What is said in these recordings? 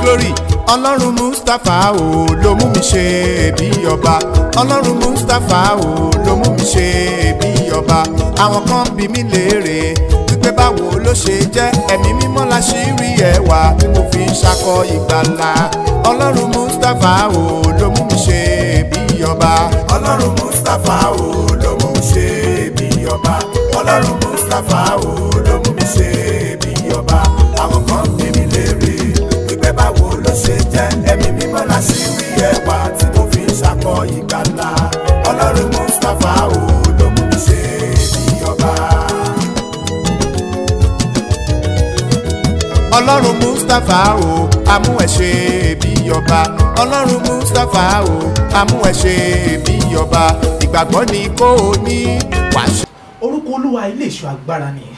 glory ọlọ́run mustapha o ló mú mi ṣe bí ọba ọlọ́run mustapha o ló mú mi ṣe bí ọba àwọn kan bí mi léèrè wípé báwo ló ṣe jẹ́ ẹ̀mí mímọ́ la ṣì rí ẹwà tí mo fi ń ṣakọ ìgbàlà ọlọ́run mustapha o ló mú mi ṣe bí ọba ọlọ́run mustapha o ló mú mi ṣe bí ọba ọlọ́run mustapha o ló mú mi ṣe bí ọba àwọn kan bí mi léèrè wípé báwo ló ṣe jẹ́ ẹ̀mí mímọ́ la ṣì rí ẹwà tí mo fi ń ṣakọ ìgbàlà ọlọ́run mustapha o ló mú mi ṣe bí ọba. ọlọ́run mustapha o amú ẹ ṣe bí ọba ọlọ́run mustapha o amú ẹ ṣe bí ọba ìgbàgbọ́ ni kò ní wàá ṣe. orúkọ olúwa ilé ìṣọ́ agbára ni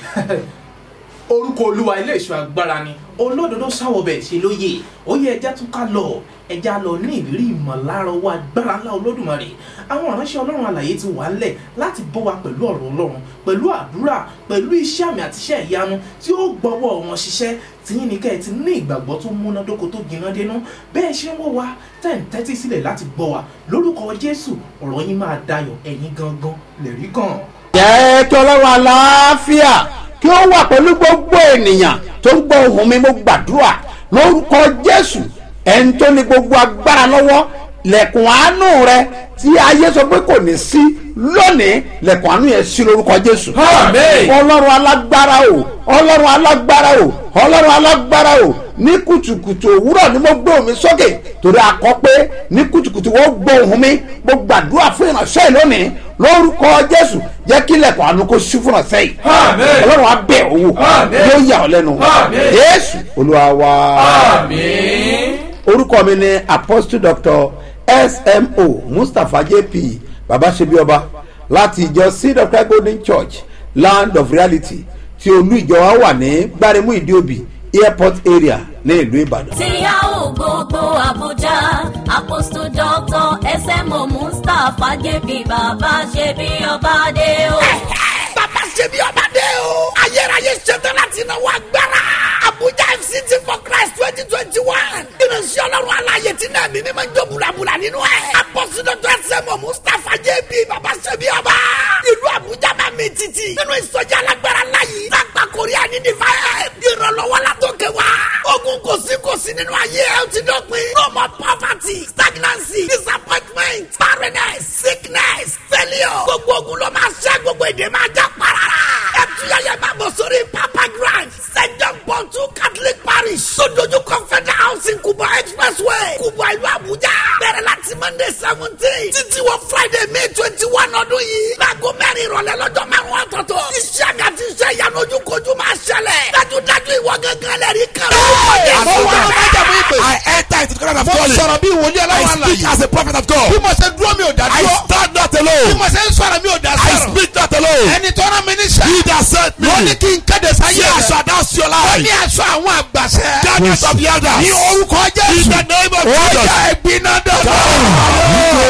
orúkọ olúwa ilé ìṣọ́ agbára ni olódodo sáwọbẹ̀ ṣe lóye ó yẹ ẹja tún ká lọ ẹja lọ ní ìrírí ìmọ̀lára owó agbára ńlá olódùmarè àwọn ìránṣẹ́ ọlọ́run àlàyé ti wà ńlẹ̀ láti bọ́ wa pẹ̀lú ọ̀rọ̀ ọlọ́run pẹ̀lú àdúrà pẹ̀lú iṣẹ́ àmì àti iṣẹ́ ìyanu tí ó gbọ́wọ́ wọn ṣiṣẹ́ tìyín ní kẹ́ ẹ ti ní ìgbàgbọ́ tó múnádóko tó gbiná dénú bẹ́ẹ̀ ṣe ń wọ́ wa tẹ̀ ń tẹ́tí sílẹ̀ láti gbọ́ wa lórúkọ jésù ọ̀rọ̀ yín máa dayọ̀ ẹ̀yin gangan lẹ̀rí gan jẹ́ kí ọlọ́run àlàáfíà kí ó wà pẹ̀lú gbogbo ènìyàn tó ń gbọ́ ohùn mi mo gbàdúrà lórúkọ jésù ẹni tó ní gbogbo agbára lọ́wọ́ lẹ̀kùn àánú rẹ tí ayé sọ pé kò ní sí lónìí lẹ̀kùn àánú yẹn sí lórúkọ jésù. Àmín. ọlọ́run alágbára o ọlọ́run alágbára o ọlọ́run alágbára o ní kùtùkùtù òwúrọ̀ ni mo gbé omi sókè torí akọ pé ní kùtùkùtù wọ́n gbọ́ ohùn mi mo gbàdúrà fún ìránṣẹ́ yìí lónìí lórúkọ jésù jẹ́ kí lẹ̀kùn àánú kó sí fún ìránṣẹ́ yìí Àmín. ọlọ́run abẹ́ owó Àmín. yóò yà ọ́ lẹ́nu Àmín. jésù olúwa wa àmín. orúkọ mi ni apostle doctor smo mustapha jp babasebioba láti ìjọ seed of christ golden church land of reality tí olú ìjọ wa wà ní gbáremú ìdíòbí airport area ní ìlú ìbàdàn. tí a ò gbogbo àbújá apostle doctor smo mustapha jp bàbá ṣe bí ọba dé o. bàbá ṣe bí ọba dé o. ayérayé ṣetán láti náwó agbára. abuja fct for christ twenty twenty one. ìrìnsì ọlọ́run aláyè tí náà mímí máa ń jó bulabula nínú ẹ̀. apọ́sídọ́tò ẹsẹ̀mọ̀ mustapha jb bàbá ṣe bí ọba. ìlú abuja máa mi títì. nínú ìsọjí alágbára láyé. lágbà korea ní divine. ìrànlọ́wọ́ látòkè wá. ogun kò sí kò sí nínú ayé ẹ̀ ó ti dọ̀pin. no more poverty stagnancy disappointment barrenness sickness failure. gbogbo ogun ló máa ṣẹ́ gbogbo èdè máa já parara. ẹtúyẹyẹ máa bọ̀ sórí papa grand st john paul two catholic parish sodoju confederal housing kubo expressway kubo ìlú abuja bẹ̀rẹ̀ láti monday seventeen títí wọ friday may twenty one ọdún yìí láago mẹ́rin ìrọ̀lẹ́ lọ́jọ́ márùn-ún ọ̀tọ̀ọ̀tọ̀ iṣẹ́ àga ti ṣe ìyanu ojúkojú máa ṣẹlẹ̀ dájúdájú ìwọ gángan lẹ́rìí kan. Mo wá májàmú ìpè. I enter into the kingdom of Mo God. sọ̀rọ̀ bí wòlíì I ọlọ́run speak àlàyé. as a prophet of God. bí mo ṣe dúró mi ò dá I dúró. stand not bí alone. mo ṣe ń sọ̀rọ̀ mi ò dá I sọ̀rọ̀. speak not alone. ẹni tó rán mi níṣẹ́. He that sent me. wọ́n ní kí n kéde sáyé Say I rẹ̀. shall announce your wọ́n life. ní aṣọ àwọn àgbàṣẹ. Darkness of the elders. ní orúkọ In jésù. the name of ó Jesus. yá ẹ̀gbin náà dọ̀dọ̀.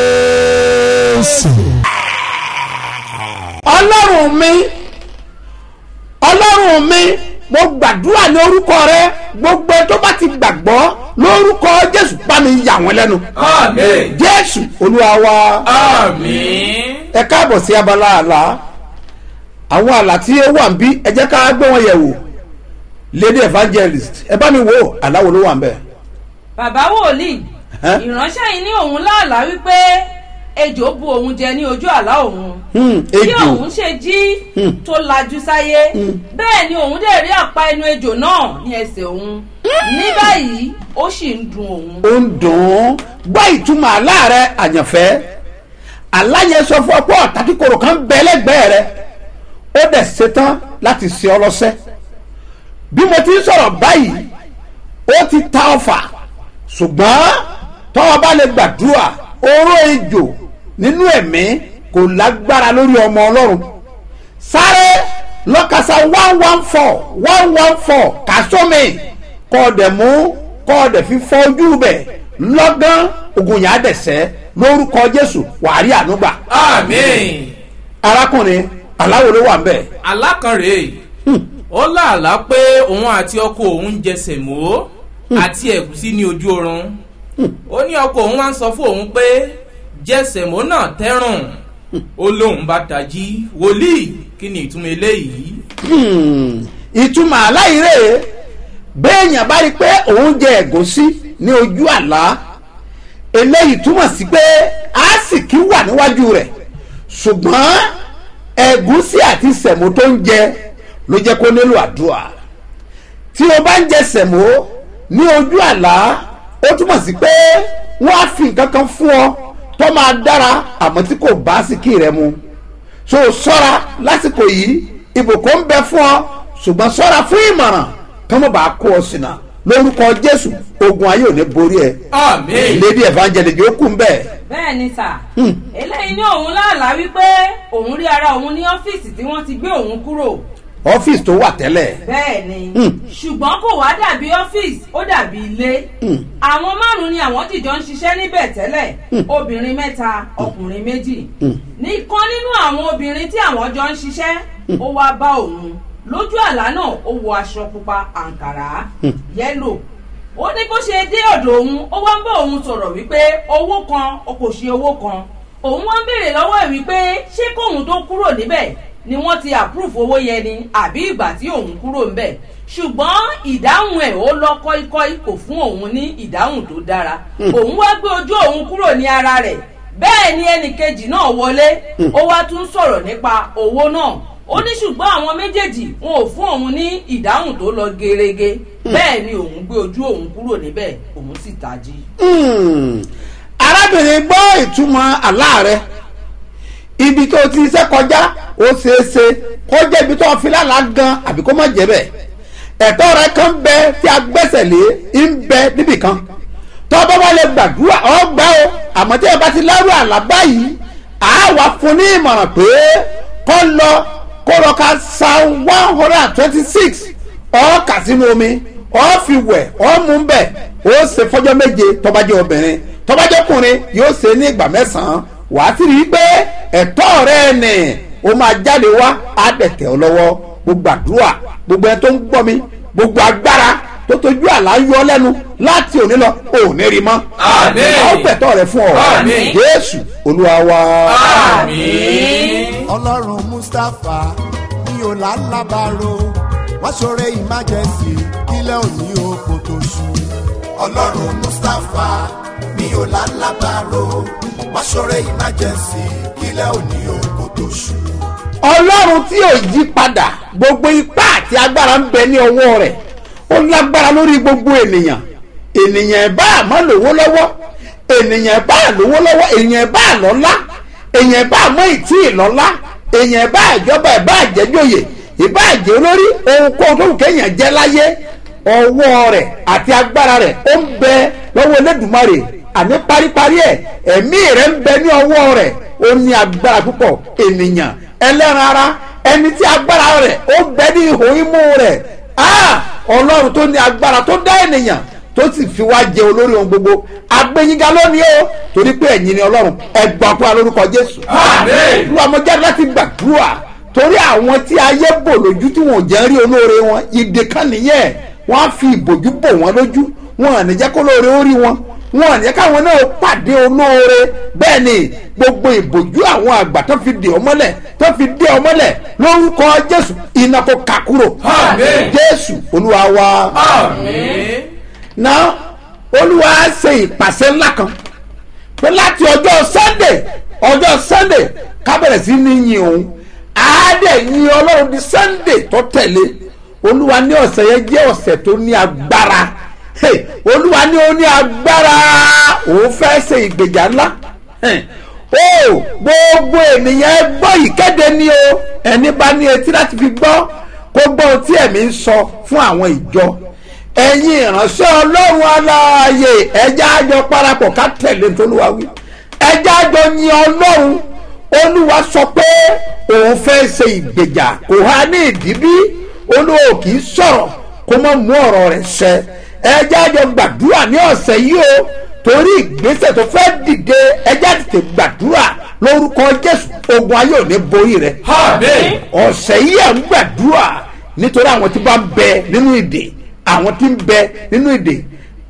ọlọ́run mi ọlọ́run mi mo gbàdúrà ní orúkọ rẹ gbogbo ẹ tó bá ti gbàgbọ́ lórúkọ jésù bá mi yà wọ́n lẹ́nu àmín. jésù olúwa wa àmín. ẹ káàbọ̀ sí abala àlá àwọn àlá tí ó wà ń bí ẹ jẹ́ ká gbé wọn yẹ̀ wò lady evangelist ẹ bá mi wò àlá wo ló wà ń bẹ̀. bàbá wòlíì Ẹ́? ìránṣẹ́ yìí ní òun láàlá wípé ejò bu òun jẹ ní ojú àlá òun Hmm, bí ejò òun ṣe jí Hmm. tó lajú sáyé bẹ́ẹ̀ ni òun dẹ̀ rí àpá ẹnu ejò náà ní ẹsẹ̀ òun ní báyìí ó sì ń dun òun. ó ń dùn ún gbọ́ ìtumọ̀ àlá rẹ àyànfẹ́ àlá yẹn sọ fún ọ pé ọ̀tá kíkorò kan bẹ lẹ́gbẹ̀ẹ́ rẹ ó dẹ̀ ṣetán láti ṣe ọ lọ́sẹ́ bí mo ti ń sọ̀rọ̀ báyìí ó ti ta ọfà ṣùgbọ́n tọ́wọ́ bá lè gbàdúrà oró ejò nínú ẹ̀mí kò lágbára lórí ọmọ ọlọ́run sáré lọ́kàsá one one four one one four kàsómi kọ́ ọ dẹ̀ mú kọ́ ọ dẹ̀ fi fọ ojú bẹ̀ lọ́gán ogun yàrá dẹ̀ sẹ́ lórúkọ jésù wàá rí ànúgbà àmín. arákùnrin aláwo ló wà ń bẹ̀ alákànrè ó láàlá pé òun àti ọkọ òun jẹ sẹ̀mó àti ẹ̀gúsí ní ojú oorun ó ní ọkọ òun wá ń sọ fún òun pé jẹsẹ̀mó náà tẹ́rùn ó lóun bá tají wòlíì kí ni ìtumọ̀ eléyìí. Hmm, ìtumọ̀ aláìrè béèyàn bá rí i pé òun jẹ ẹ̀gúsí ní ojú àlá eléyìí túmọ̀ sí pé àásìkí wà níwájú rẹ̀ ṣùgbọ́n ẹ̀gúsí àti sẹ̀mó tó ń jẹ ló jẹ́ kó nílò àdúrà tí o bá ń jẹ sẹ̀mó ní ojú àlá ó túmọ̀ sí pé wọ́n á fi nǹkan kan fún ọ tó máa dára àmọ́ tí kò bá síkì rẹ mu so sọ́ra lásìkò yìí ìbùkún ń bẹ fún ọ ṣùgbọ́n sọ́ra fún ìmọ̀ràn kí wọ́n bá kó ọ sínà lórúkọ jésù ogun ayé ò ní borí ẹ àmín. lady evangelist yóò kú bẹ́ẹ̀ bẹ́ẹ̀ ni sà eléyìí ní òun láàlá wípé òun rí ara òun ní ọ́fíìsì tí wọ́n ti gbé òun kúrò ọ́fíìsì tó wà tẹ́lẹ̀ bẹ́ẹ̀ ni Hmm. ṣùgbọ́n kò wá dàbí ọ́fíìsì ó dàbí ilé àwọn márùn-ún ni àwọn jìjọ ń ṣiṣẹ́ níbẹ̀ tẹ́lẹ̀ obìnrin mẹ́ta ọkùnrin méjì nìkan nínú àwọn obìnrin tí àwọn jọ ń ṣiṣẹ́ ó wá bá òun lójú àlá náà ó wọ aṣọ pupa àǹkàrá yẹ́lò ó ní bó ṣe dé ọ̀dọ̀ òun ó wá ń bá òun sọ̀rọ̀ wípé owó kan o kò ṣe owó kan òun wá ń béèrè lọ́wọ́ ẹ̀ wípé ṣé kóun tó kúrò níbẹ̀ ni wọ́n ti approve owó yẹn ni àbí ìgbà tí òun kúrò ńbẹ̀ ṣùgbọ́n ìdáhùn ẹ̀ ó lọ kọ́íkọ́í kò fún òun ní ìdáhùn tó dára òun wá gbé ojú òun kúrò ní ara rẹ̀ bẹ́ẹ̀ ni ẹnì kejì náà wọlé ó wá tún sọ̀rọ̀ nípa owó náà ó ní ṣùgbọ́n àwọn méjèèjì wọn ò fún òun ní ìdáhùn tó lọ gerege bẹ́ẹ̀ ni òun gbé ojú òun kúrò níbẹ̀ òun sì tají. Hmm. arábìnrin gbọ́ ìtumọ̀ àlá rẹ ibi tó ti iṣẹ́ kọjá ó ṣeéṣe kó jẹ́ ibi tó fi lálàá gan àbí kó má jẹ́ bẹ́ẹ̀ ẹ̀tọ́ rẹ kan bẹ tí a gbẹ́sẹ̀ lé ń bẹ níbì kan tó bá wà lè gbàdúrà ọ gbà o àmọ́ tí ẹ bá ti lárú àlá báyìí àá wà fún ní ìmọ̀ràn pé kó lọ kó lọ ka psalm one hundred and twenty six ọ kà sínú omi ọ fi wẹ̀ ọ mú bẹ̀ ó ṣe fọjọ́ méje tó bá jẹ́ obìnrin tó bá jẹ́ ọkùnrin yóò ṣe ní ìgbà mẹ́sàn-án wàá sì rí i pé ẹ̀tọ́ rẹ nì ó máa jáde wá á dẹ̀tẹ̀ ọ lọ́wọ́ gbogbo àdúrà gbogbo ẹ tó ń gbọ́ mi gbogbo agbára tó tójú àlá yọ ọ lẹ́nu láti òní lọ ò ní rí mọ́ Àmín. a ó gbẹ̀tọ́ rẹ fún ọ Àmín. jésù olúwa wa. àmín. ọlọ́run mustapha ní ọ̀làlábàárò wọ́n ṣoore emergency kílẹ̀ òní oko tó ṣú. ọlọ́run mustapha ní ọ̀làlábàárò wọ́n ṣoore emergency kílẹ̀ òní oko tó ṣú. ọlọ́run tí ò yí padà gbogbo ipá àti agbára ń bẹ ní ọwọ́ rẹ̀ ó lágbára lórí gbogbo ènìyàn ènìyàn bá àmọ́ lówó lọ́wọ́ ènìyàn bá lówó lọ́wọ́ ènìyàn bá lọ́lá ènìyàn bá àmọ́ ìtí ìlọ́lá ènìyàn bá ìjọba ìbá àjẹjòyè ìbá àjẹ olórí ohunkóhun tó wù kéèyàn jẹ́ láyé ọwọ́ rẹ̀ àti agbára rẹ̀ ó ń bẹ lọ́wọ́ elédùnmarè àní paríparí ẹ̀ ẹ̀mí rẹ̀ ń bẹ ní ọwọ́ rẹ̀ ó ní agbára púpọ̀ ènìyàn ẹlẹ́ran ara ẹni tí agbára rẹ̀ ó bẹ ní ihò imú rẹ̀ ah ọlọ́run tó ní agbára tó dá ènìyàn tó sì fi wá jẹ olórí ohun gbogbo agbẹ́yìnga lónìí o torí pé ẹ̀yin ni ọlọ́run ẹgbọ́n fún wa lórúkọ jésù Àmín. olúwa mo jáde láti gbàdúrà torí àwọn tí ayé bò lójú tí wọn ò jẹ́ rí olóore wọn ìdè kan nìyẹn wọn á fi ìbòjú bò wọn lójú wọn à ní jẹ́ kó lóore ó rí wọn wọn à ní jẹ́ káwọn náà pàdé olóore bẹ́ẹ̀ ni gbogbo ìbòjú àwọn àgbà tó fi dè ọ mọ́lẹ̀ tó fi dé ọ mọ́lẹ̀ lórúkọ jésù iná kó kà kúrò Àmín. jésù olúwa wa àmín. náà olúwa ṣe ìpàṣẹ ńlá kan pé láti ọjọ́ sunday ọjọ́ sunday ká bẹ̀rẹ̀ sí ní yin òun àádẹ́ yin ọlọ́run di sunday tó tẹ̀lé olúwa ní ọ̀sẹ̀ yẹn jẹ́ ọ̀sẹ̀ tó ní agbára Hey, olúwa ní ó ní agbára òun fẹ́ ṣe ìgbèjà ńlá Hey, o gbogbo ènìyàn ẹ gbọ́ ìkéde ni o ẹni bá ní etí láti fi gbọ́ kó gbọ́ ohun tí ẹ̀mí ń sọ fún àwọn ìjọ ẹ̀yin ìránṣẹ́ ọlọ́run aláàyè ẹja àjọ parapọ̀ ká tẹ̀lé tolúwa wí ẹja àjọ yin ọlọ́run olúwa sọ pé òun fẹ́ ṣe ìgbèjà kò há ní ìdíbí olúwa ò kì í sọ̀rọ̀ kó má mú ọ̀rọ̀ rẹ̀ ṣẹ ẹja àjọ gbàdúrà ní ọ̀sẹ̀ yìí o torí ìgbésẹ̀ tó fẹ́ dìde ẹja tètè gbàdúrà lórúkọ jésù ogun ayé ò ní borí rẹ àmín. ọ̀sẹ̀ yìí à ń gbàdúrà nítorí àwọn tí bá ń bẹ nínú ìdè àwọn tí ń bẹ nínú ìdè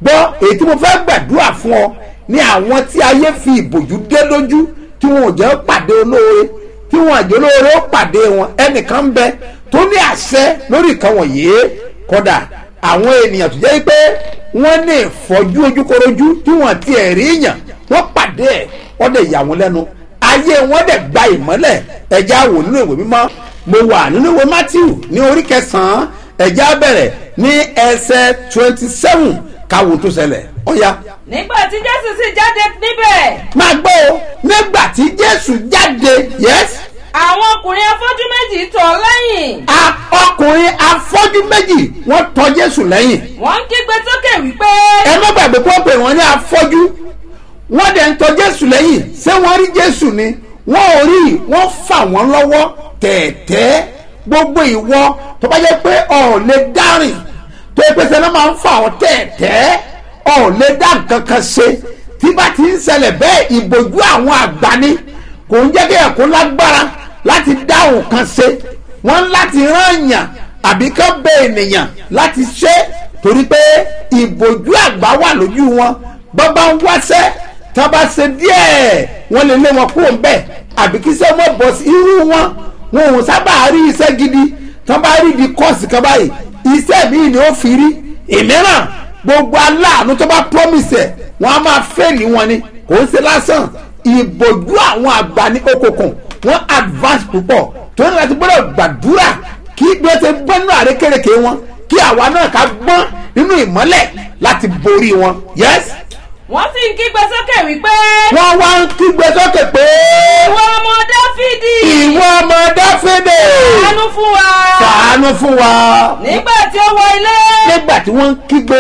gbọ́ èyí tí mo fẹ́ gbàdúrà fún ọ ní àwọn tí ayé fi ìbòjú dé lójú tí wọn ò jẹ́ pàdé olóore tí wọn àjẹ́ olóore ó pàdé wọn ẹnìkan ń bẹ tó ní àṣẹ lórí ìkan wọ̀nyí kódà àwọn ènìyàn tó jẹ́ pé wọ́n ní ìfọ́jú ojúkorojú tí wọ́n ti ẹ̀rí yàn wọ́n pàdé ẹ̀ wọ́n dẹ̀ yà wọ́n lẹ́nu ayé wọn dẹ̀ gba ìmọ́lẹ̀ ẹ̀já wò nínú ìwé mímọ́ mo wà nínú ìwé matthew ní orí kẹsàn-án ẹ̀já bẹ̀rẹ̀ ní ẹsẹ̀ twenty seven káwo tó ṣẹlẹ̀ ọ̀ya nígbà tí jésù sì jáde níbẹ̀ máa gbọ́ o nígbà tí jésù jáde yes àwọn ọkùnrin afọ́jú méjì tọ̀ ọ́ lẹ́yìn a- ọkùnrin afọ́jú méjì wọ́n tọ jésù lẹ́yìn wọ́n ń kígbe sókè wípé ẹ má gbàgbé kó pè wọ́n ní afọ́jú wọ́n dẹ̀ ń tọ jésù lẹ́yìn ṣé wọ́n rí jésù ni wọ́n ò rí wọ́n fà wọ́n lọ́wọ́ tẹ̀ẹ̀tẹ́ gbogbo ìwọ tó bá jẹ́ pé ọ̀ lè dárìn tó yẹ pé sẹ́ni máa ń fà ọ́ tẹ̀ẹ̀tẹ́ ọ̀ lè dá nǹkan kan ṣe tí bá ti ń ṣẹlẹ̀ bẹ́ẹ̀ ìbòjú àwọn àgbà ni kò ń jẹ́ kí ẹ̀kọ́ lágbára láti dá nǹkan ṣe wọ́n ń láti rán yàn àbí kán bẹ ènìyàn láti ṣe torí pé ìbòjú àgbà wà lójú wọn bọ́bá ń wáṣẹ́ tá a bá ṣe díẹ̀ wọ́n lè lé wọn kúrò ńbẹ̀ àbí kí sẹ́ mọ́ bọ̀ sí irú wọn wọn ò sábà rí iṣẹ́ gidi tá a bá rí di kọ́ọ̀sì kan báyìí iṣẹ́ míì ni ó fi rí ìmíràn gbogbo aláàánú tó bá promise ẹ̀ wọ́n á máa fẹ́ẹ̀lì wọn ni kò ń ṣe lásán ìbòjú àwọn àgbà ní okòkùn wọ́n advance púpọ̀ tó ní láti gbọ́dọ̀ gbàdúrà kí bí wọ́n ti gbọ́n nínú àrékèrèké wọn kí àwa náà ká gbọ́n nínú ìmọ́lẹ̀ láti borí wọn yes wọ́n sì ń kígbe sókè wípé wọ́n wá ń kígbe sókè pé ìwọ ọmọ dáfídì ìwọ ọmọ dáfídè àánú fún wa ṣàánú fún wa nígbà tí ó wọ ilé nígbà tí wọ́n ń kígbe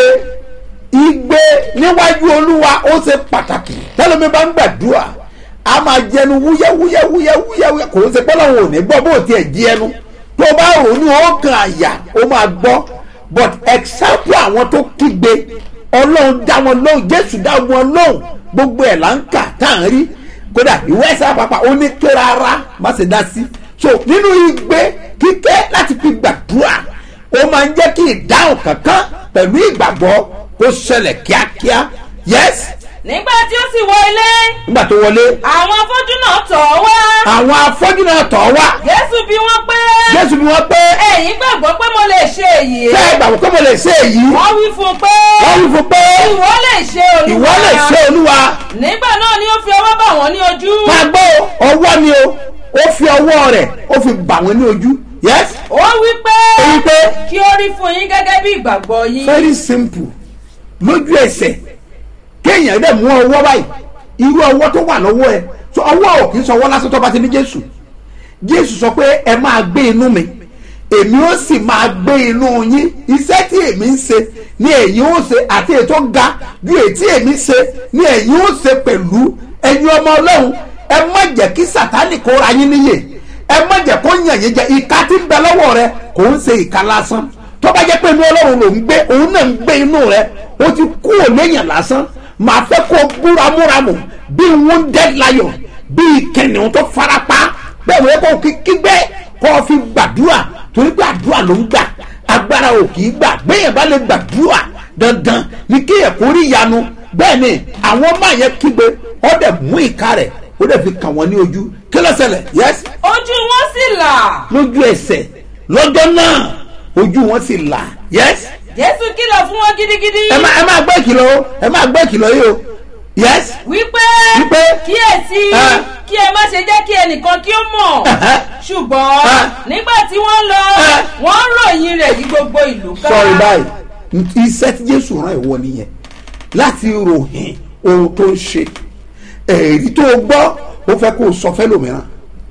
igbe níwájú olúwa ó ṣe pàtàkì tẹ́lẹ̀mí bá ń gbàdúrà a máa jẹnu wúyẹ́wúyẹ́wúyẹ́wúyẹ́ kò ń ṣe pé lọ́wọ́ ò ní gbọ́ bó tiẹ̀ jí ẹnu tó bá rò ní ọ̀gàn àyà ó máa gbọ́ but example àwọn tó kígbe ọlọ́run dá wọn lóhùn jésù dá wọn lóhùn gbogbo ẹ̀ là ń kà tá à ń rí kódà ìwé ẹ̀sẹ̀ àpapà ó ní ké rárá má ṣe dá sí so nínú igbe kíké láti fi gbàdúrà ó máa ń jẹ́ kí ìdáhùn kankan pẹ̀lú ìgbàgbọ́ kó ṣẹlẹ̀ kíákíá yes nígbà tí ó sì wọ ilé nígbà tó wọlé àwọn afọ́jú náà tọ̀ ọ́ wá àwọn afọ́jú náà tọ̀ wá jésù bí wọ́n pé jésù bí wọ́n pé ẹ̀yin gbàgbọ́ pé mo lè ṣe èyí ṣé ìgbàgbọ́ pé mo lè ṣe èyí wọ́n wí fún un pé wọ́n wí fún pé ìwọ lè ṣe olúwa ìwọ lè ṣe olúwa nígbà náà ni ó fi ọwọ́ bà wọ́n ní ojú máa gbọ́ ọwọ́ ni o ó fi ọwọ́ rẹ̀ ó fi bà wọ́n ní ojú yes ó wí pé ó wí pé kí ó rí fún yín gẹ́gẹ́ bí ìgbàgbọ́ yín very simple lójú ẹsẹ̀ kéèyàn dẹ̀ mú ọwọ́ báyìí irú ọwọ́ tó wà lọ́wọ́ ẹ so ọwọ́ ò kì í sọ ọwọ́ lásán tó bá ti ní jésù jésù sọ pé ẹ máa gbé inú mi èmi ó sì máa gbé inú yín iṣẹ́ tí èmi ń ṣe ni ẹ̀yin ó ṣe àti ètò ga ju ètí èmi ṣe ni ẹ̀yin ó ṣe pẹ̀lú ẹ̀yin ọmọ ọlọ́run ẹ má jẹ́ kí sàtánì kó ra yín níyè ẹ má jẹ́ kó yàn yín jẹ ìka tí ń bẹ lọ́wọ́ rẹ kò ń ṣe ìka lásán tó bá jẹ́ pé inú ọlọ́run ló ń gbé òun náà ń gbé inú rẹ ó ti kú òléyàn lásán màá fẹ́ kó búramúramù bí wounded lion bí kẹ̀nìún tó farapa bẹ́ẹ̀ wọ́n kó kígbẹ́ kó o fi gbàdúrà torí pé àdúrà ló ń gbà agbára ò kì í gbà gbẹ̀yìn bá lè gbàdúrà dandan ní kéèyàn kó rí ìyanu bẹ́ẹ̀ ni àwọn máa yẹ kígbe ó dẹ̀ mú ìka rẹ̀ ó dẹ̀ fi kàn wọ́n ní ojú kí ló ṣẹlẹ̀ yes ojú wọn sì là lójú ẹsẹ̀ lọ́jọ́ náà ojú wọn sì là yes jésù kìlọ̀ fún wọn gidigidi ẹ máa ẹ máa gbọ́ ìkìlọ̀ o ẹ máa gbọ́ ìkìlọ̀ yìí o yes wípé Wípé, kíyèsí ah. kí ẹ má ṣe jẹ́ kí ẹnìkan kí ó mọ̀ Ẹ̀hẹ́. ṣùgbọ́n Ah. nígbà tí wọ́n lọ Ah. wọ́n ròyìn rẹ̀ yí gbogbo ìlú ká sọrí báyìí iṣẹ́ tí jésù rán ìwọ nìyẹn láti ròyìn ohun tó ń ṣe èrí tó o gbọ́ ó fẹ́ kó o sọ fẹ́ lòmíràn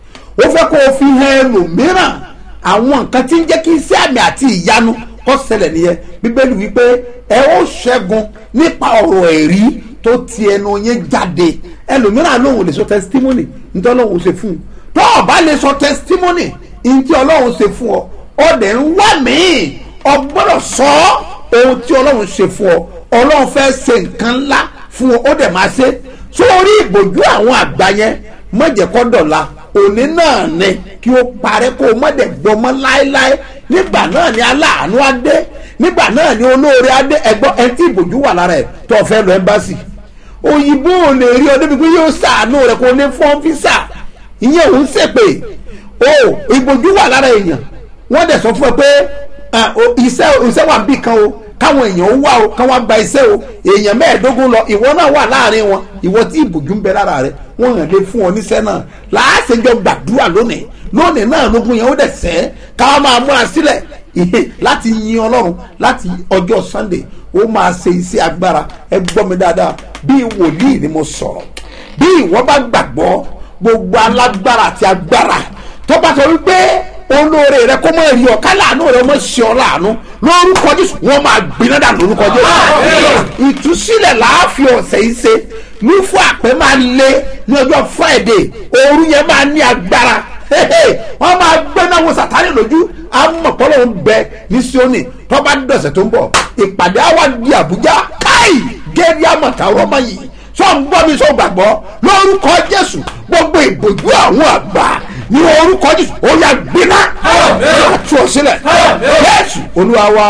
ó fẹ́ kó o fi hàn ẹlòmíràn àwọn nǹkan tí ń jẹ́ kí iṣẹ́ àmì àti ìyanu kó ṣẹlẹ̀ nìyẹn bíbélì wípé ẹ ó ṣẹ́gun nípa ọ̀rọ̀ ẹ̀rí tó ti ẹnu yẹn jáde ẹlòmíràn lòun ò lè sọ testimony nítorí ọlọ́run ṣe fún un tó o bá lè sọ testimony nítorí ọlọ́run ṣe fún ọ ọdẹ ń wá míì ọ gbọ́dọ̀ sọ ohun tí ọlọ́run ṣe fún ọ ọlọ́run fẹ́ ṣe nǹkan ńlá fún ọ ó dẹ̀ máa ṣe sórí ìbòjú àwọn àgbà yẹn mọ̀jẹ̀kọ́ dọ̀la òní náà ni kí ó parẹ́ kó o mọ̀dẹ̀ gbọmọ láéláé nígbà náà ni aláàánú á dé nígbà náà ni olóore adé ẹgbọ́n ẹni tí ìbòjú wà lára ẹ̀ tó o fẹ́ lọ ẹ́mbásì òyìnbó ò lè rí ọ débi pé yóò sàánú rẹ kó lè fọ́n físà ìyẹn òun ṣèpè o ìbòjú wà lára èèyàn wọ́n dẹ̀ sọ fún ẹ pé ah, o, iṣẹ́ iṣẹ́ wà bí kan o káwọn èèyàn ó wá o káwọn gba iṣẹ́ o èèyàn mẹ́ẹ̀ẹ́dógún lọ ìwọ náà wà láàrin wọn ìwọ tí ìbòjú ń bẹ lára rẹ wọ́n hàn lé fún ọ níṣẹ́ náà láàṣẹjọ gbàdúrà lónìí lónìí náà lógún yẹn ó dẹ̀ sẹ́ káwọn máa múra sílẹ̀ ìhè láti yin ọlọ́run láti ọjọ́ sunday ó máa ṣe iṣẹ́ agbára ẹ gbọ́ mi dáadáa bí wòlíì ni mo sọ̀rọ̀ bí ìwọ bá gbàgbọ́ gbogbo alágbára àti agbára tó bá sọ wípé olóore rẹ kó mọ èrè ọ̀ká láàánú rẹ mọ ṣe ọ láàánú lórúkọ jésù wọn máa gbiná dà lórúkọ jésù ìtúsílẹ̀ láàfin ọ̀sẹ̀ yìí ṣe ní fún àpẹ máa lé ní ọjọ́ friday òru yẹn máa ní agbára wọ́n máa gbẹ́ná wo sàtánì lójú amọ̀pọ̀lọ́ ń bẹ ní sioni tó bá dọ̀sẹ̀ tó ń bọ̀ ìpàdé àwa di àbújá káì gẹ́gẹ́ àmọ̀tà ọmọ yìí sọ ń gbọ́ mi sọ gbàgbọ́ lórúkọ jésù gbogbo ìbòjú àwọn àgbà ní orúkọ jésù ó yà gbiná àti òsílẹ̀ jésù olúwa wa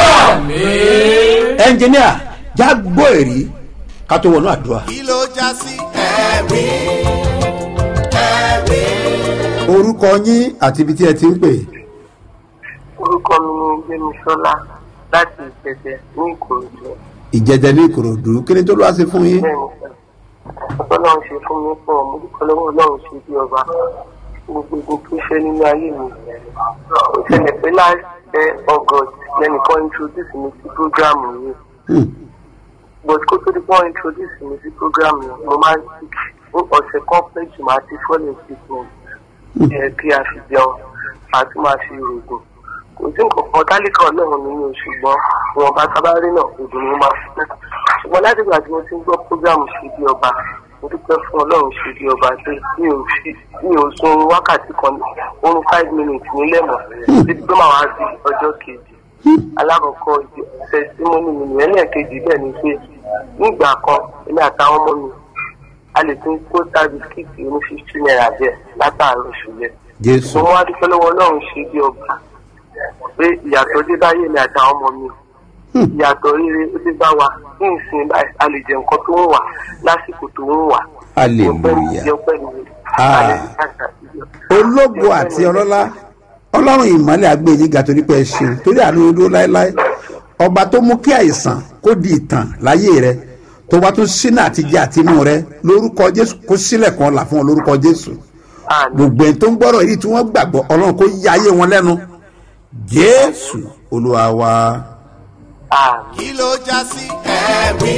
ẹnjìníà já gbọ́ èrí ká tó wọnú àdúrà. kí ló já sí ẹ̀rí ẹ̀rí. orúkọ yín àti ibi tí ẹ ti ń pè orúkọ mi ni gbémisọ́lá láti ìṣẹ̀ṣẹ̀ ní ìkòròdú ìjẹjẹ ní ìkòròdú kí ni tó lọ́wọ́ sí fún yín. bẹ́ẹ̀ ni sẹ́ ọlọ́run ṣe fún mi pọ̀ mo dúpẹ́ lọ́wọ́ ọlọ́run ṣe bí ọba gbogbo ogun tó ṣe nínú ayé mi ó ṣẹlẹ̀ pé láti august lẹ́nìkan introduce mi sí program yìí Hmm. but kó tó di pọ́n introduce mi sí program yìí mo máa ń sick fún ọ̀sẹ̀ kan pé jù máa ti falling sickness ẹ̀ kí a fi jẹun àti máa fi rògùn kò sí nǹkan kan tálíkà ọlọ́run nínú ṣùgbọ́n wọn bá sábà rí náà òdùn ni mo máa fi náà ṣùgbọ́n láti ìgbà tí mo ti ń gbọ́ program ṣe bí ọba mo dúpẹ́ fún ọlọ́run ṣe bí ọba pé mi ò fi mi ò sun wákàtí kan oorun five minutes nílẹ̀ mọ́ títí tó máa wá sí ọjọ́ kejì alákọ̀ọ́kọ́ tẹsítímọ́nì mi nìyẹn lẹ́ẹ̀kejì bẹ́ẹ̀ ni pé nígbà kan èmi àtàwọn ọmọ mi a lè tún kó tá bisikíìtì oní fifty naira bẹ́ẹ̀ látàárọ̀ ṣùgbọ́n jésù mo wá dúpẹ́ lọ́wọ́ ọlọ́run ṣe bí ọba pé ìyàtọ̀ dé báyé mi àtàwọn ọmọ mi ìyàtọ̀ rere ó dé bá wa ní ìsìn báyìí a lè jẹ nǹkan tó ń wà lásìkò tó ń wà. Hallelujah. ọpẹ́ mi Ah. Hallelujah. ológo àti ọlọ́lá ọlọ́run ìmọ̀lẹ̀ àgbẹ̀yìn ga torí pé ẹ ṣeun torí àánú yín dúró láéláé ọba tó mú kí àìsàn kó di ìtàn láyé rẹ tó bá tún sínú àtijọ́ àtinú rẹ lórúkọ jésù kó sílẹ̀ kan là fún ọ lórúkọ jésù Àmín. gbogbo ẹni tó ń gbọ́rọ̀ yìí tí wọ́n gbàgbọ́ ọlọ́run kó yá ayé wọn lẹ́nu jésù olúwa wa Àmín. kí ló já sí ẹ̀rí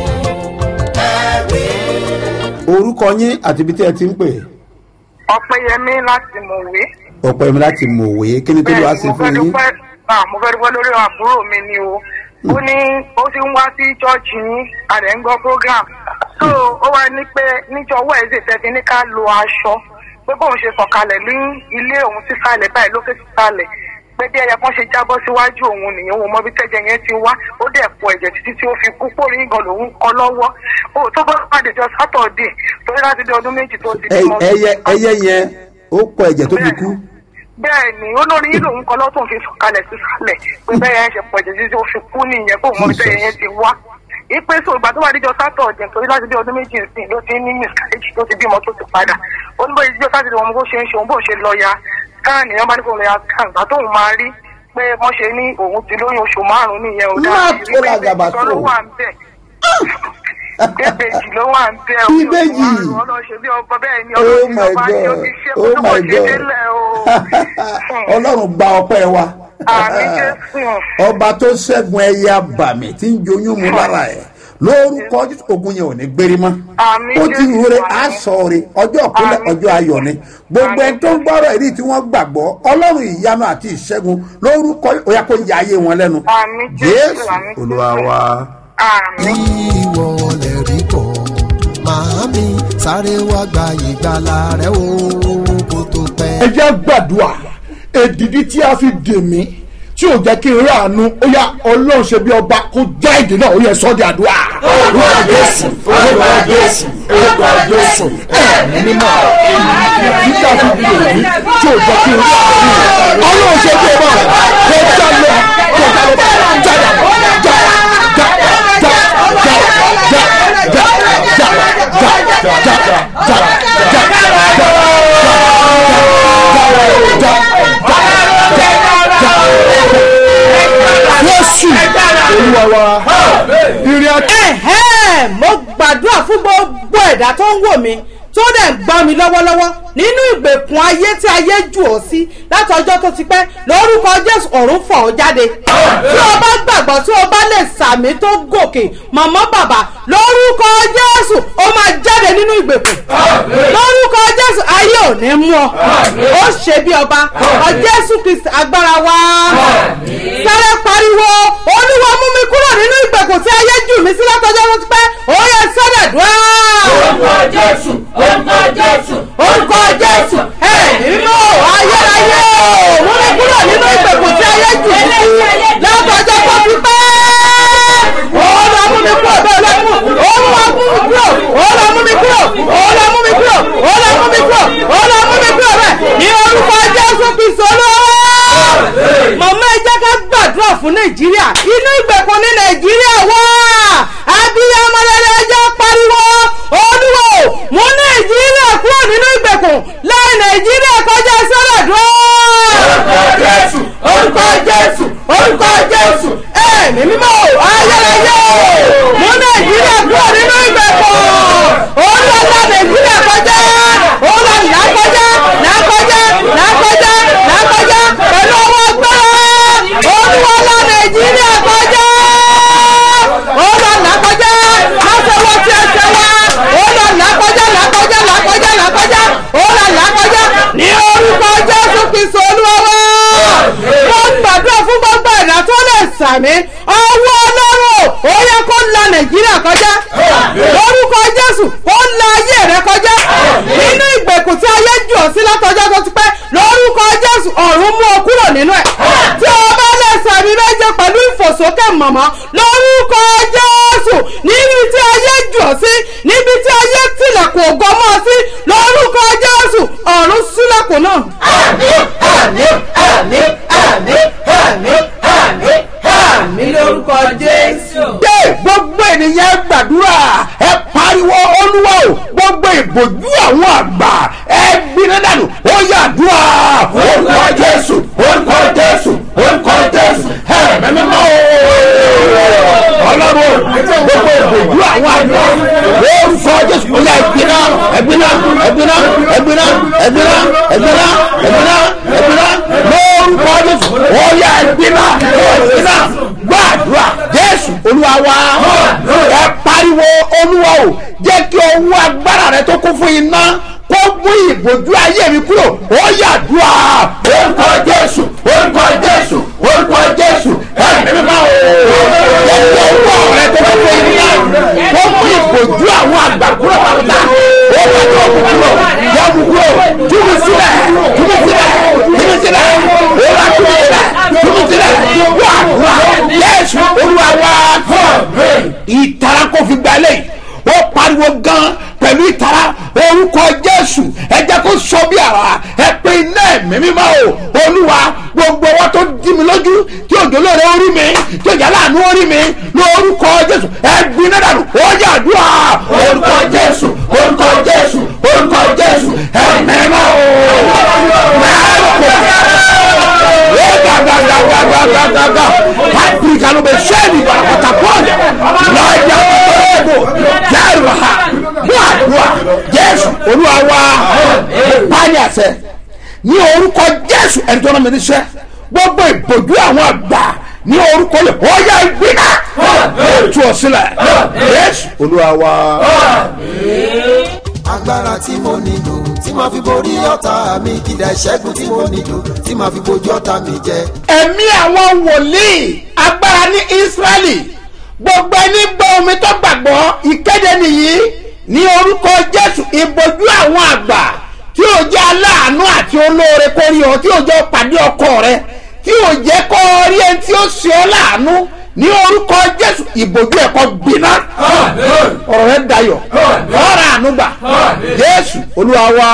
ẹ̀rí. orúkọ yín àti ibi tí ẹ ti ń pè ọpẹyẹmí láti mọwé. ọ̀pọ̀ ẹ̀mí láti mọ̀wé kí ni tó lọ́wọ́ sí mo fẹ́ fún yín dúpẹ́ ah, mo fẹ́ dúpẹ́ lórí àbúrò mi ni o ó ní ó ti ń wá sí chọ́ọ̀chì yín àdẹ̀ ń gbọ́ program so ó wá ní pé níjọ́ wẹ́ẹ̀sì tẹ́tí ní ká lo aṣọ pé bóun ṣe sọ̀kalẹ̀ ní ilé òun sísàlẹ̀ báyìí lókè sísàlẹ̀ pé bí ẹyẹ kan ṣe jábọ́ síwájú òun nìyẹn òun mọ bí tẹ́jẹ yẹn ti wá ó dẹ̀ pọ̀ ẹ̀jẹ̀ títí tí ó fi kú pórí gan lòun kọ lọ́wọ́ ó tó bá pàdé jọ sátọ̀dẹ̀ torí láti dé ọdún méjì tó ti Ẹ- bímọ. ẹyẹ ẹyẹ yẹn ó kọ ẹ̀jẹ̀ tó fi kú bẹ́ẹ̀ ni olórí yìí lòun kan lọ́tún fi sọ̀kalẹ̀ sísàlẹ̀ pé bẹ́ẹ̀ yẹn ṣe pọ̀ jẹ́jú tí ó fi kú nìyẹn kó mọ bí bẹ́ẹ̀ yẹn ti wá. ipe so ìgbà tó wà níjọ sátọ̀dẹ̀ torí láti bí ọdún méjì sí ló ti ní miscarriage tó ti bímọ tó ti padà ó ní bóyá ìjọ sátọ̀dẹ̀ wọn bó ṣe ń ṣe òun bó ṣe lọ ya káàní wọn bá ní kó lọ ya káàní ìgbà tóun máa rí pé wọ́n ṣe ní òun ti lóyún oṣù márùn-ún nìyẹn ò Má dáa tó làgàbà tó. ló wà ń bẹ̀ ìbejì ló wà ń bẹ̀ o. Ìbejì. ọlọ́ṣẹ́ bí ọba bẹ́ẹ̀ ni oh ọlọ́ṣẹ́ my ọba ni ó god ti ṣe oh kó tó my kò ṣe god délẹ̀ o. ọlọ́run gba ọpẹ́ wa àmì jésù ọba tó ṣẹ́gun ẹyẹ abàmì tí ń joyún mu lára ẹ̀ lórúkọ Jésù, ogun yẹn ò ní gbérí mọ́ Àmín ó ti Jésù, rúre àmín. aṣọ rẹ ọjọ́ ìpínlẹ̀ Àmín ọjọ́ ayọ̀ ni gbogbo ẹni tó ń gbọ́rọ̀ èyí tí wọ́n gbàgbọ́ ọlọ́run ìyanu àti ìṣẹ́gun lórúkọ ó yá kó ya ayé wọn lẹ́nu Àmín Jésù, jésù àmín Jésù. olúwa wa. àmì. ìwọ lè rí kọ́ màámi sáré wá gba ìgbàlà rẹ o kó tó pẹ́. ẹ jẹ́ gbàdúrà èdìdí tí a fi dè mí tí ò jẹ́ kí n rí àánú ó yá ọlọ́run ṣe bí ọba kó já èdè náà ó yẹ sọ́ di àdúrà. orúkọ jésù orúkọ jésù orúkọ jésù ẹ̀mí mímọ́ èdìdí tí a fi dè mí tí ò jẹ́ kí n rí àánú ọlọ́run ṣe bí ọba kó já lọ kó já lọ mi tó dẹ̀ ń gbọ́ mi lọ́wọ́lọ́wọ́ nínú ìgbèkùn ayé tí ayé jù ọ́ sí láti ọjọ́ tó ti pẹ́ lórúkọ jésù ọ̀run fọ̀ ọ́ jáde tí o bá gbàgbọ́ tí o bá lè sàmì tó gòkè màmá bàbá lórúkọ jésù ó máa jáde nínú ìgbèkùn lórúkọ jésù ayé ò ní mú ọ ó ṣe bí ọba ọ jésù kristi agbára wa sáré pariwo olúwa mú mi kúrò nínú ìgbèkùn tí ayé jù mí sí látọjọ́ tó ti pẹ́ ó yẹ sọ́dẹ̀ dùn orúkọ jésù orúkọ jésù orúkọ jésù ẹ nínú ayérayé o mú mi kúrò nínú ìgbèkùn tí ayé jù mí sí látọjọ́ tó ti pẹ́ olúwa mú mi kúrò bẹ́ẹ̀ olúwa mú olúwa mú mi kúrò olúwa mú mi kúrò olúwa mú mi kúrò olúwa mú mi kúrò olúwa mú mi kúrò bẹ́ẹ̀ ní orúkọ jésù kristu olúwa mọ̀mọ́ ẹ jẹ́ ká gbàdúrà fún nàìjíríà inú ìgbèkùn ní nàìjíríà wá abiyamọ rere ẹ jẹ́ pariwo olúwo mú nàìjíríà kúrò nínú ìgbèkùn láì nàìjíríà kọjá sọ́dọ̀ dúró. orúkọ jésù orúkọ jésù orúkọ jésù ẹ̀mí mímọ́ ayérayé mú nàìjíríà kúrò nínú ìgbèkùn olúwa nàìjíríà kọjá olúwa là kọjá là kọjá là kọjá là kọjá pẹ̀lú ọwọ́ gbẹ́rẹ́ olúwa là nàìjíríà kọjá olúwa là kọjá lọ́sọ̀wọ́ tí ẹ ṣe wá olúwa là kọjá là kọjá là kọjá là kọjá olúwa là kọjá ní orúkọ jésù kristu olúwa wá wọ́n gbàdúrà fún gbogbo ẹ̀dá tó lè sàmì ọwọ́ ọlọ́run ó yẹ kó la nàìjíríà kọjá lórúkọ jésù kó la ayé rẹ kọjá nínú ìgbèkùn tí ayé jù ọ́ sí látọjọ́ tó ti pẹ́ lórúkọ jésù ọ̀run mú ọ kúrò nínú ẹ̀ tí o bá lè sàmì méje pẹ̀lú ìfòsókè mọ̀mọ́ lórúkọ jésù níbi tí ayé jù ọ́ sí níbi tí ayé tilẹ̀kùn ògo mọ́ ọ sí lórúkọ jésù ọ̀run sílẹ̀kùn náà. àmì àmì àmì àmì àmì àmì àmì lórúkọ jésù. dé gbogbo ènìyàn gbàdúrà ẹ pariwo olúwa o gbogbo ìbòjú àwọn àgbà ẹ gbiná dànù ó yàdúrà orúkọ jésù orúkọ jésù orúkọ jésù ẹ mẹ́mẹ́mọ́ o ọlọ́run gbogbo ìbòjú àwọn àgbà orúkọ jésù ó yà ẹgbiná ẹgbiná ẹgbiná ẹgbiná ẹgbiná ẹgbiná ẹgbiná ẹgbiná lórúkọ jésù ó yà ẹgbiná ẹgbiná gbàdúrà jésù olúwa wa ẹ pariwo olúwa o jẹ́ kí ọwọ́ agbára rẹ tó kún fún iná kó mú ìbòjú ayé mi kúrò ó yàdúrà orúkọ jésù orúkọ jésù orúkọ jésù ẹ̀mí mímọ́ o jẹ́ kí ọwọ́ rẹ tó kún fún iná kó mú ìbòjú àwọn àgbà kúrò pàtàkì ó bá tó kú kúrò yẹ mú kúrò túbú sílẹ̀ túbú sílẹ̀ túbú sílẹ̀ ó bá túbú sílẹ̀ túbú sílẹ̀ wàdúrà jésù olúwa wa ìtara kò fi gbalẹ̀ ó pariwo gan pẹ̀lú ìtara orúkọ jésù ẹ jẹ́ kó sọ bí ara ẹ pé iná ẹ̀mí mímọ́ o olúwa gbogbo ọwọ́ tó dí mi lójú tí òjò lóore orí mi tí òjà láàánú orí mi lórúkọ jésù ẹ gbiná dànù ó yàdúrà orúkọ jésù orúkọ jésù orúkọ jésù ẹ̀mí mímọ́ o gàgàgàgàgàgàgà paprika ló bẹ sẹ́ni pátákọ́ọ̀lì lọ́jà ọ̀gbọ̀n jẹ́rù ha mú àdúrà jésù olúwa wa báyìí àṣẹ ní orúkọ jésù ẹni tó náà mi níṣẹ́ gbogbo ìbòjú àwọn àgbà ní orúkọ lè ó yẹ gbiná tú ọ sílẹ̀ jésù olúwa wa. agbára tí mo nílò tí màá fi borí ọ̀tá mi kìdá ìṣẹ́gun tí mo nílò tí màá fi bojú ọ̀tá mi jẹ. ẹ̀mí àwọn wòlíì agbára ní ísírẹ́lì gbogbo ẹni gbọ́ omi tó gbàgbọ́ ìkéde nìyí ní orúkọ jésù ìbojú àwọn àgbà tí ò jẹ́ aláàánú àti olóore kó rí ọ tí ò jẹ́ pàdé ọkọ rẹ tí ò jẹ́ kó rí ẹni tí ó ṣe ọ láàánú ní orúkọ jésù ìbojú ẹ̀kọ́ gbiná ọ̀rọ̀ rẹ dayọ̀ ọ̀rọ̀ ànúgbà jésù olúwa wa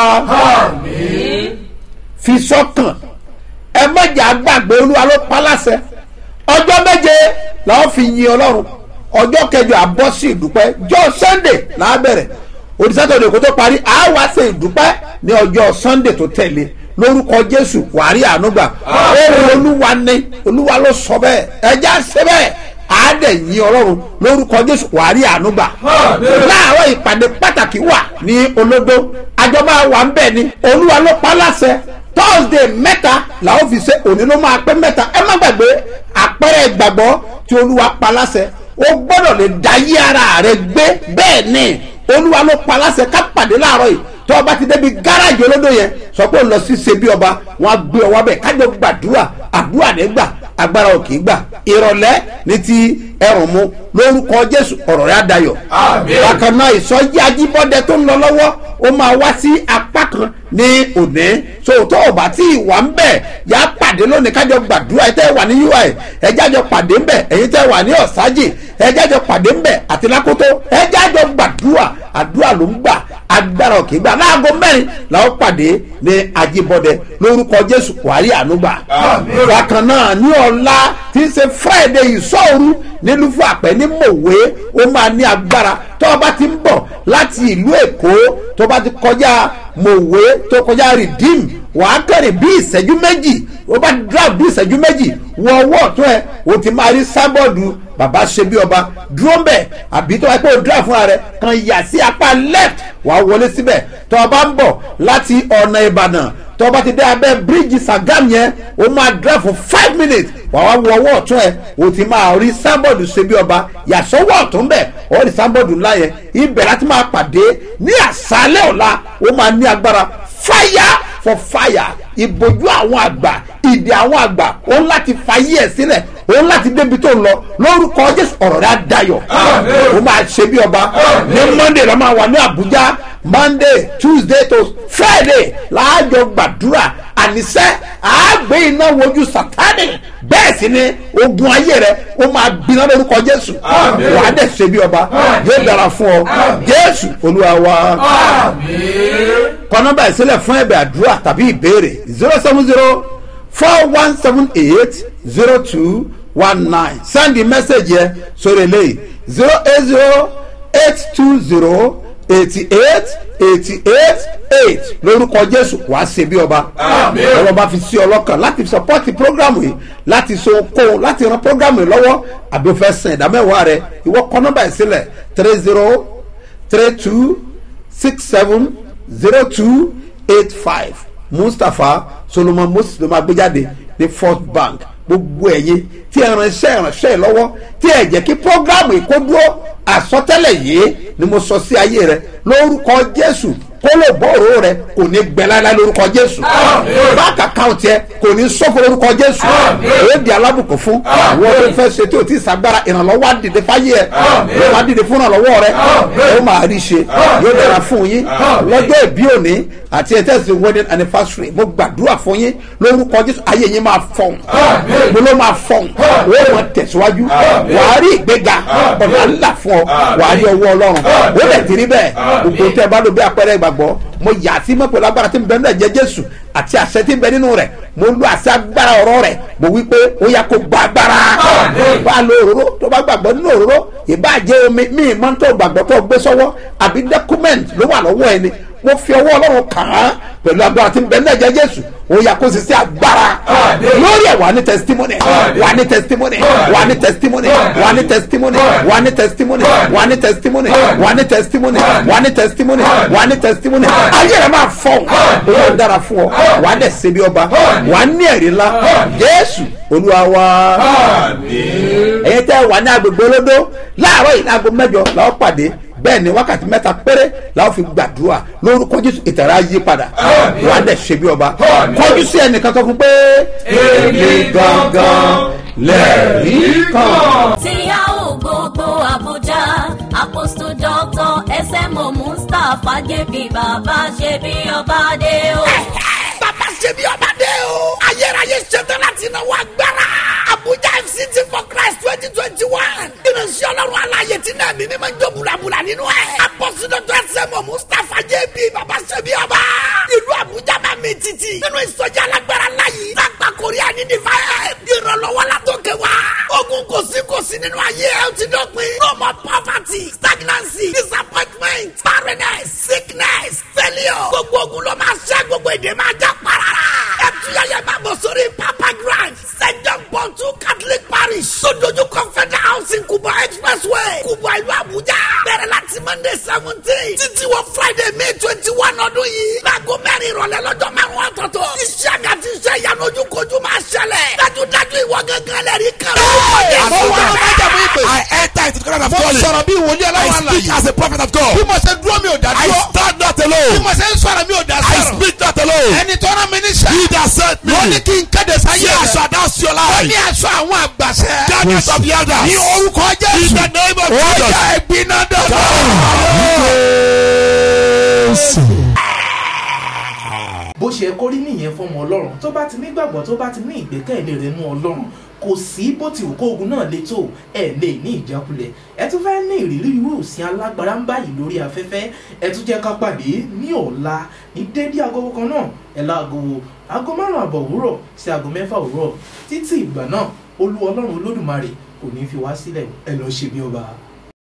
fi sọ́kàn ẹ mọ̀jà gbàgbé olúwa ló pa láṣẹ ọjọ́ méje làwọn fi yin ọlọ́run ọjọ́ kẹjọ àbọ̀ sí ìdúpẹ́ jọ sunday làá bẹ̀rẹ̀ òdìsátọ̀dẹ̀ kó tó parí àá wá ṣe ìdúpẹ́ ní ọjọ́ sunday tó tẹ̀lé lórúkọ jésù wàrí ànúgbà ohun olúwa ni olúwa ló sọ bẹ́ẹ̀ ẹja ṣe bẹ́ẹ̀ àádẹ́ yín ọlọ́run lórúkọ jésù wàá rí àánú gbà láàárọ̀ ìpàdé pàtàkì wà ní olódó àjọba wà ń bẹ̀ ni olúwa ló pa á láṣẹ thursday mẹ́ta làwọn fi ṣe òní ló máa pẹ́ mẹ́ta ẹ má gbàgbé àpẹẹrẹ ìgbàgbọ́ tí olúwa pa láṣẹ ó gbọ́dọ̀ lè dayé ara rẹ gbé bẹ́ẹ̀ ni olúwa ló pa láṣẹ ká pàdé láàárọ̀ yìí tó ọba ti débi gáràjì olódò yẹn sọ pé ó lọ sí ṣe bí ọba wọn á gbé ọwọ́ bẹ̀ kájọ gbàdúrà àdúrà nígbà agbára ò kì í gbà ìrọ̀lẹ́ ní ti ẹrùn mu lórúkọ jésù ọ̀rọ̀ rẹ̀ adayọ̀ bákan náà ìsọjí ajíbọ́dẹ tó ń lọ lọ́wọ́ ó máa wá sí apá kan ní òní sòtò ọba tí ìwà ń bẹ̀ yà á pàdé lónìí kájọ gbàdúrà ẹ tẹ́ wà ní ui ẹ jájọ pàdé ń bẹ̀ ẹ̀yin tẹ́ wà ní ọ̀sájì ẹ jájọ pàdé ń bẹ̀ àti lákòótó ẹ jájọ gbàdúrà àdúrà ló ń gbà agbára òkè gbà láago mẹ́rin làwọn pàdé ní ajíbọ́dẹ lórúkọ jésù wàhálì ànúgbà bákan náà ní ọ̀la tí ń ṣe friday ìsọ̀rú nílùú fún àpẹ ní mòwe ó máa ní agbára tó o bá ti ń bọ̀ láti ìlú èkó tó o bá ti kọjá mòwe tó kọjá redeem wàá kẹrin bí ìṣẹ́jú méjì o bá drive bí ìṣẹ́jú méjì wọ ọwọ́ ọ̀tún ẹ̀ o ti máa rí sábọ̀dù bàbá ṣe bí ọba dúró ń bẹ̀ àbí tó wáá pé o drive fúnra rẹ̀ kan yà sí apá left wàá wọlé síbẹ̀ tó o bá ń bọ̀ láti ọ̀nà ìbàdàn tó o bá ti dé abẹ́ bíríìjì sàgám yẹn o máa drive for five minutes wàá wá wọ ọwọ́ ọ̀tún ẹ̀ o ti máa rí sábọ̀dù ṣe bí ọba yàsọ́wọ́ ọ̀tún bẹ̀ ọ̀ rí sábọ̀dù ńlá yẹn ibẹ̀ láti máa pàdé ní àṣálẹ̀ ọ̀la o máa ní agbára fire for fire ìbojú àwọn àgbà ìdè àwọn àgbà òun láti fàyè ẹ̀ sílẹ̀ òun láti débi tó ń lọ lórúkọ jésù ọ̀rọ̀ rẹ̀ á dayọ̀ ó máa ṣe bí ọba ní monday la máa wà ní abuja monday tuesday to friday láàjọ gbàdúrà àníṣe àágbé iná wojú sátani bẹ́ẹ̀ sì ni ogun ayé rẹ̀ ó máa gbiná lórúkọ jésù wàá dẹ̀ ṣe bí ọba yóò dára fún ọ jésù olúwa wa kọ nọmba ìsílẹ̀ fún ẹ̀bẹ̀ àdúrà tàbí ìbéèrè zero seven zero four one seven eight zero two one nine send the message yẹ sórí eléyìí zero eight zero eight two zero eighty eight eighty eight eight lórúkọ jésù wàá ṣe bí ọba ọlọ́ba bá fi sí ọlọ́kàn láti support program yìí láti so kó láti ran program yìí lọ́wọ́ àbí o fẹ́ san ìdámẹ́wàá rẹ ìwọ kọ nọmba ìsílẹ̀ three zero three two six seven zero two eight five mustapha solomon moses ló máa gbé jáde ní first bank gbogbo ẹ̀yin tí ẹ ránṣẹ́ ránṣẹ́ lọ́wọ́ tí ẹ jẹ́ kí programu ìkó dúró àsọtẹ́lẹ̀ yìí ni mo sọ sí ayé rẹ lórúkọ jésù kó lè bọ́ọ̀rọ̀ rẹ kò ní gbẹ láíláí lórúkọ jésù báàkì àkáǹtì ẹ kò ní sọ́kò lórúkọ jésù èyí di alábùkún fún àwọn tó fẹ́ ṣe tí o ti sàgbára ìrànlọ́wọ́ àdìdè fáyé ẹ yóò wá dìde fún ìrànlọ́wọ́ rẹ ó máa rí ṣe yóò dára fún yín lọ́jọ́ ìbí òní àti ẹ̀tẹ́sì wedding anniversary mo gbàdúrà fún yín lórúkọ jésù ayé yín máa fọ̀hún mo ló máa fọ̀hún ó mọ̀ tẹ̀síwájú wàá rí ìgbéga ọ̀nà ńlá fún ọ wàá rí ọwọ́ ọlọ́run ó lẹ̀ ti rí bẹ́ẹ̀ gbogbo tẹ́ ẹ bá lò bí apẹ̀rẹ̀ ìgbàgbọ́ mo yà sí mọ́ pẹ̀lú agbára tí ń bẹ nínú ẹ̀jẹ̀ jésù àti àṣẹ tí ń bẹ nínú rẹ̀ mo lo àṣẹ agbára ọ̀rọ̀ rẹ̀ mo wí pé ó yà kó gba agbára bá lo òróró tó bá gbàgbọ́ nínú òróró ìbáàjẹ́ omi míì mọ́ tó gbàgbọ́ tó gbé sọ́wọ́ àbí document ló wà lọ́wọ́ ẹni mo fi ọwọ́ ọlọ́run kàn án pẹ̀lú agbára tí ń bẹ nínú ẹ̀jẹ̀ jésù ó yà kó sì sí agbára lórí ẹ̀ wà ní testimony wà ní testimony wà ní testimony wà ní testimony wà ní testimony wà ní testimony wà ní testimony wà ní testimony wà ní testimony ayé rẹ̀ máa fọ̀ ó yà dára fún ọ wà á dẹ̀ ṣe bí ọba wà á ní ẹ̀rí ńlá jésù olúwa wa ẹ̀yin tẹ́ wà ní agbègbè olódó láàárọ̀ yìí ní aago mẹ́jọ làwọn pàdé bẹ́ẹ̀ ni wákàtí mẹ́ta péré làwọn fi gbàdúrà lórúkọ jésù ìtẹ̀rẹ̀ ayé padà wà á dẹ̀ ṣe bí ọba kọjú sí ẹnìkan tó fún pé èmi gangan lẹ́rìí kan. tí a ò gbogbo àbújá apostle doctor smo mustapha jp bàbá ṣe bí ọba dé o. bàbá ṣe bí ọba dé o. ayérayé ṣetán láti náwó agbára. abuja fct for christ twenty twenty one. ìrìnsì ọlọ́run aláyè tí náà mímí máa ń jó bulabula nínú ẹ̀. apọ́sídọ́tò ẹsẹ̀mọ̀ mustapha jp bàbá ṣe bí ọba. ìlú abuja máa mi títì. nínú ìsọjí alágbára láyé. lágbà korea ní divine. ìrànlọ́wọ́ látòkè wá. ogun kò sí kò sí nínú ayé ẹ̀ ó ti dọ̀pin. no more poverty stagnancy disappointment barrenness sickness failure. gbogbo ogun ló máa ṣẹ́ gbogbo èdè máa já parara. ẹ tuyẹyẹ máa bọ̀ sórí pápá papa grand st john paul two catholic parish sojoju confederal housing kuba expressway kuba ìlú abuja bẹ̀rẹ̀ láti monday seventeen títí wọ friday may twenty one ọdún yìí láago mẹ́rin ìrọ̀lẹ́ lọ́jọ́ márùn-ún ọ̀tọ̀ọ̀tọ̀ iṣẹ́ àga ti iṣẹ́ ìyanu ojúkojú máa ṣẹlẹ̀ dájúdájú ìwọ gángan lẹ́rìí kan. Mo wá májàmú ìpè. I enter into the kingdom of Mo God. sọ̀rọ̀ bí wòlíì I aláwọ̀ speak àlàyé. as a prophet of God. Bí mo ṣe dúró mi ò dá I dúró. stand not Bí alone. mo ṣe ń sọ̀rọ̀ mi ò dá I sọ̀rọ̀. speak not alone. Ẹni tó rán mi níṣẹ́. He that sent me. Wọ́n ní kí n kéde sáyé Say I rẹ̀. shall announce your Wọ́n life. ní aṣọ àwọn àgbàṣẹ. Garments of the elders. Ní orúkọ In Jésù. the name of Ó Jesus. yá ẹgbin náà dọ̀dọ̀. bó ṣe kó rí nìyẹn fọmọ ọlọ́run tó bá ti nígbàgbọ́ tó bá ti ní ìgbẹ́kẹ̀lé rẹ̀ nú ọlọ́run kò sí bó ti wù kó ogun náà le tó ẹ lè ní ìjákulẹ̀ ẹ tún fẹ́ ní ìrírí irú òsín alágbára ń báyìí lórí afẹ́fẹ́ ẹ tún jẹ́ ká pàdé ní ọ̀la ní dédé agogo kan náà ẹ láago aago márùn àbọ̀ òwúrọ̀ sí aago mẹ́fà òwúrọ̀ títí ìgbà náà olú ọlọ́run olódùmarè kò ní fi wá sílẹ̀ ẹ lọ́ọ́ ṣe bí ọba.